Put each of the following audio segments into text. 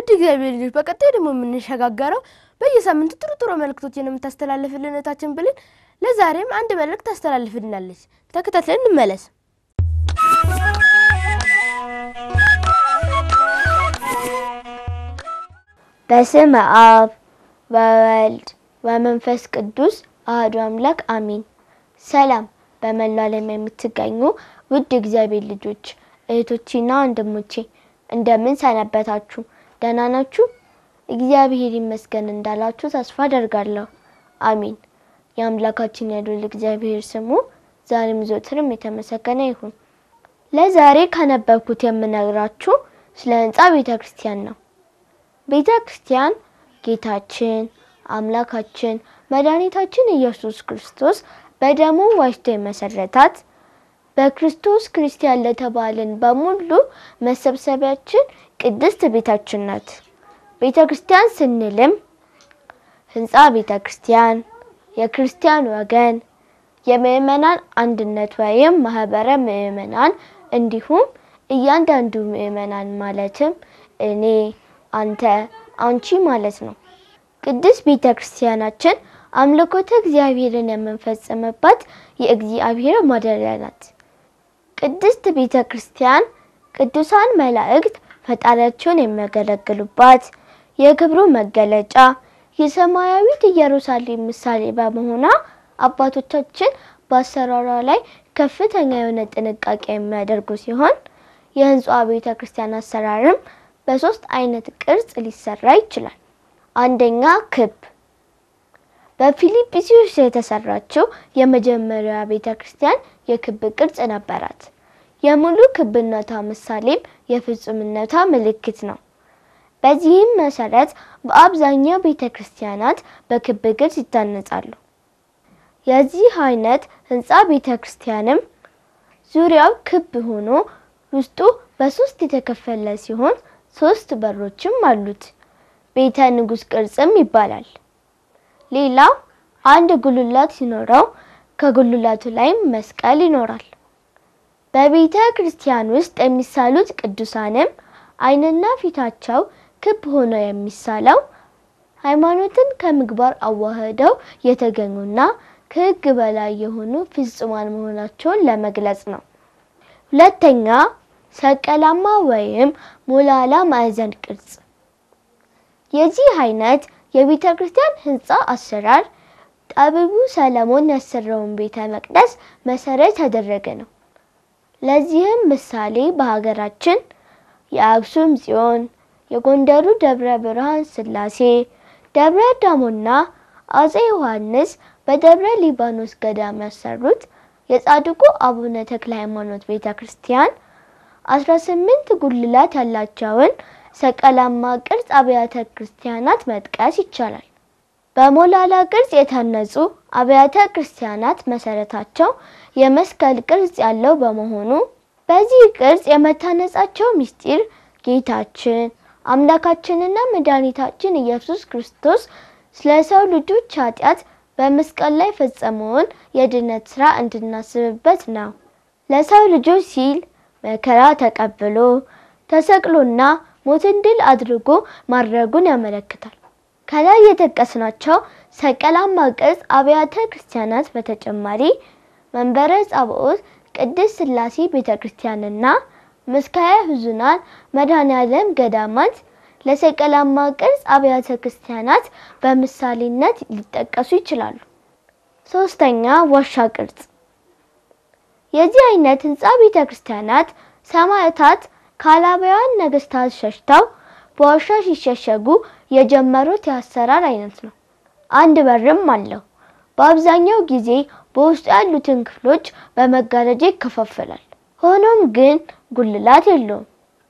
ውድ እግዚአብሔር ልጆች በቀጣይ ደግሞ የምንሸጋገረው በየሳምንቱ ጥሩ ጥሩ መልእክቶችን የምታስተላልፍልን እህታችን ብልን ለዛሬም አንድ መልእክት ታስተላልፍልናለች። ተከታትለን እንመለስ። በስመ አብ ወወልድ ወመንፈስ ቅዱስ አሐዱ አምላክ አሚን። ሰላም በመላው ዓለም የምትገኙ ውድ እግዚአብሔር ልጆች እህቶቼና ወንድሞቼ እንደምን ሰነበታችሁ? ደህና ናችሁ? እግዚአብሔር ይመስገን እንዳላችሁ ተስፋ አደርጋለሁ። አሚን። የአምላካችን የልዑል እግዚአብሔር ስሙ ዛሬም ዘወትርም የተመሰገነ ይሁን። ለዛሬ ካነበብኩት የምነግራችሁ ስለ ህንፃ ቤተ ክርስቲያን ነው። ቤተ ክርስቲያን ጌታችን አምላካችን መድኃኒታችን ኢየሱስ ክርስቶስ በደሙ ዋጅቶ የመሰረታት በክርስቶስ ክርስቲያን ለተባልን በሙሉ መሰብሰቢያችን ቅድስት ቤታችን ናት። ቤተ ክርስቲያን ስንልም ህንፃ ቤተ ክርስቲያን፣ የክርስቲያን ወገን፣ የምእመናን አንድነት ወይም ማህበረ ምእመናን እንዲሁም እያንዳንዱ ምእመናን ማለትም እኔ፣ አንተ፣ አንቺ ማለት ነው። ቅድስት ቤተ ክርስቲያናችን አምልኮተ እግዚአብሔርን የምንፈጽምባት የእግዚአብሔር ማደሪያ ናት። ቅድስት ቤተ ክርስቲያን ቅዱሳን መላእክት ፈጣሪያቸውን የሚያገለግሉባት የክብሩ መገለጫ የሰማያዊት ኢየሩሳሌም ምሳሌ በመሆኗ አባቶቻችን በአሰራሯ ላይ ከፍተኛ የሆነ ጥንቃቄ የሚያደርጉ ሲሆን የህንፃ ቤተ ክርስቲያን አሰራርም በሶስት አይነት ቅርጽ ሊሰራ ይችላል። አንደኛ ክብ በፊልጵስዩስ የተሰራችው የመጀመሪያ ቤተ ክርስቲያን የክብ ቅርጽ ነበራት። የሙሉ ክብነቷ ምሳሌም የፍጹምነቷ ምልክት ነው። በዚህም መሰረት በአብዛኛው ቤተ ክርስቲያናት በክብ ቅርጽ ይታነጻሉ። የዚህ አይነት ህንፃ ቤተ ክርስቲያንም ዙሪያው ክብ ሆኖ ውስጡ በሶስት የተከፈለ ሲሆን ሶስት በሮችም አሉት። ቤተ ንጉሥ ቅርጽም ይባላል። ሌላው አንድ ጉልላት ሲኖረው ከጉልላቱ ላይም መስቀል ይኖራል። በቤተ ክርስቲያን ውስጥ የሚሳሉት ቅዱሳንም ዓይንና ፊታቸው ክብ ሆኖ የሚሳለው ሃይማኖትን ከምግባር አዋህደው የተገኙና ከሕግ በላይ የሆኑ ፍጹማን መሆናቸውን ለመግለጽ ነው። ሁለተኛ ሰቀላማ ወይም ሞላላ ማዕዘን ቅርጽ የዚህ አይነት የቤተ ክርስቲያን ህንፃ አሰራር ጠቢቡ ሰለሞን ያሰራውን ቤተ መቅደስ መሰረት ያደረገ ነው። ለዚህም ምሳሌ በሀገራችን የአክሱም ጽዮን፣ የጎንደሩ ደብረ ብርሃን ስላሴ፣ ደብረ ዳሞና አጼ ዮሐንስ በደብረ ሊባኖስ ገዳም ያሰሩት የጻድቁ አቡነ ተክለ ሃይማኖት ቤተ ክርስቲያን አስራ ስምንት ጉልላት ያላቸውን ሰቀላማ ቅርጽ አብያተ ክርስቲያናት መጥቀስ ይቻላል። በሞላላ ቅርጽ የታነጹ አብያተ ክርስቲያናት መሰረታቸው የመስቀል ቅርጽ ያለው በመሆኑ በዚህ ቅርጽ የመታነጻቸው ምስጢር ጌታችን አምላካችንና መድኃኒታችን ኢየሱስ ክርስቶስ ስለ ሰው ልጆች ኃጢአት በመስቀል ላይ ፈጸመውን የድነት ስራ እንድናስብበት ነው። ለሰው ልጆች ሲል መከራ ተቀብሎ ተሰቅሎና ሞትን ድል አድርጎ ማድረጉን ያመለክታል። ከላይ የጠቀስናቸው ሰቀላማ ቅርጽ አብያተ ክርስቲያናት በተጨማሪ መንበረ ጸባኦት ቅድስት ሥላሴ ቤተ ክርስቲያንና ምስካየ ሕዙናን መድኃኔዓለም ገዳማት ለሰቀላማ ቅርጽ አብያተ ክርስቲያናት በምሳሌነት ሊጠቀሱ ይችላሉ። ሶስተኛ ዋሻ ቅርጽ የዚህ አይነት ህንፃ ቤተ ክርስቲያናት ሰማዕታት ከአላባውያን ነገስታት ሸሽተው በዋሻ ሲሸሸጉ የጀመሩት የአሰራር አይነት ነው። አንድ በርም አለው። በአብዛኛው ጊዜ በውስጡ ያሉትን ክፍሎች በመጋረጃ ይከፋፈላል። ሆኖም ግን ጉልላት የለውም።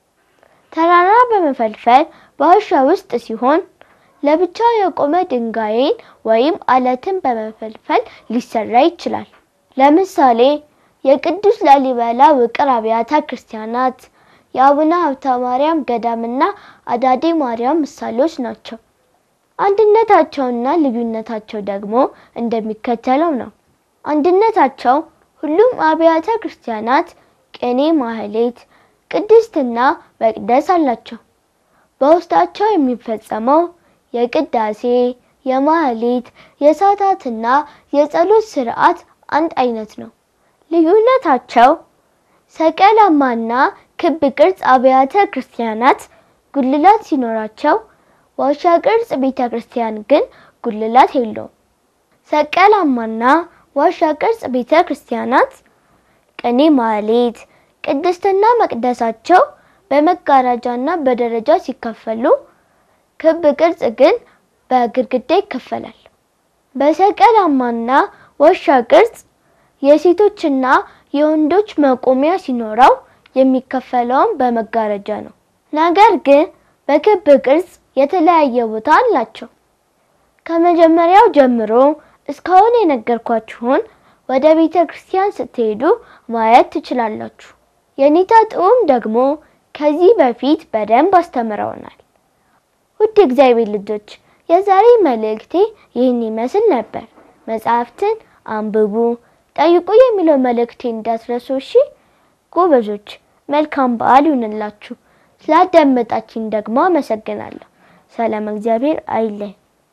ተራራ በመፈልፈል በዋሻ ውስጥ ሲሆን ለብቻ የቆመ ድንጋይን ወይም አለትን በመፈልፈል ሊሰራ ይችላል። ለምሳሌ የቅዱስ ላሊበላ ውቅር አብያተ ክርስቲያናት የአቡነ ሀብተ ማርያም ገዳምና አዳዴ ማርያም ምሳሌዎች ናቸው። አንድነታቸውና ልዩነታቸው ደግሞ እንደሚከተለው ነው። አንድነታቸው ሁሉም አብያተ ክርስቲያናት ቅኔ፣ ማህሌት፣ ቅድስትና መቅደስ አላቸው። በውስጣቸው የሚፈጸመው የቅዳሴ፣ የማህሌት፣ የሰዓታትና የጸሎት ስርዓት አንድ አይነት ነው። ልዩነታቸው ሰቀላማና ክብ ቅርጽ አብያተ ክርስቲያናት ጉልላት ሲኖራቸው፣ ዋሻ ቅርጽ ቤተ ክርስቲያን ግን ጉልላት የለውም። ሰቀላማና ዋሻ ቅርጽ ቤተ ክርስቲያናት ቅኔ ማህሌት፣ ቅድስትና መቅደሳቸው በመጋረጃና በደረጃ ሲከፈሉ፣ ክብ ቅርጽ ግን በግድግዳ ይከፈላል። በሰቀላማና ዋሻ ቅርጽ የሴቶችና የወንዶች መቆሚያ ሲኖረው የሚከፈለውም በመጋረጃ ነው። ነገር ግን በክብ ቅርጽ የተለያየ ቦታ አላቸው። ከመጀመሪያው ጀምሮ እስካሁን የነገርኳችሁን ወደ ቤተ ክርስቲያን ስትሄዱ ማየት ትችላላችሁ። የኔታ ጥዑም ደግሞ ከዚህ በፊት በደንብ አስተምረውናል። ውድ እግዚአብሔር ልጆች የዛሬ መልእክቴ ይህን ይመስል ነበር። መጽሐፍትን አንብቡ፣ ጠይቁ የሚለው መልእክቴ እንዳትረሱ እሺ። ጎበዞች፣ መልካም በዓል ይሁንላችሁ። ስላዳመጣችኝ ደግሞ አመሰግናለሁ። ሰላም እግዚአብሔር አይለይ።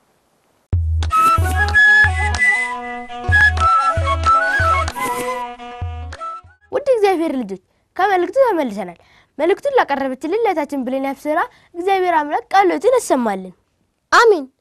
ውድ እግዚአብሔር ልጆች ከመልእክቱ ተመልሰናል። መልእክቱን ላቀረበችልን ለታችን ብሌን ያብስራ እግዚአብሔር አምላክ ቃሎትን ያሰማልን። አሜን።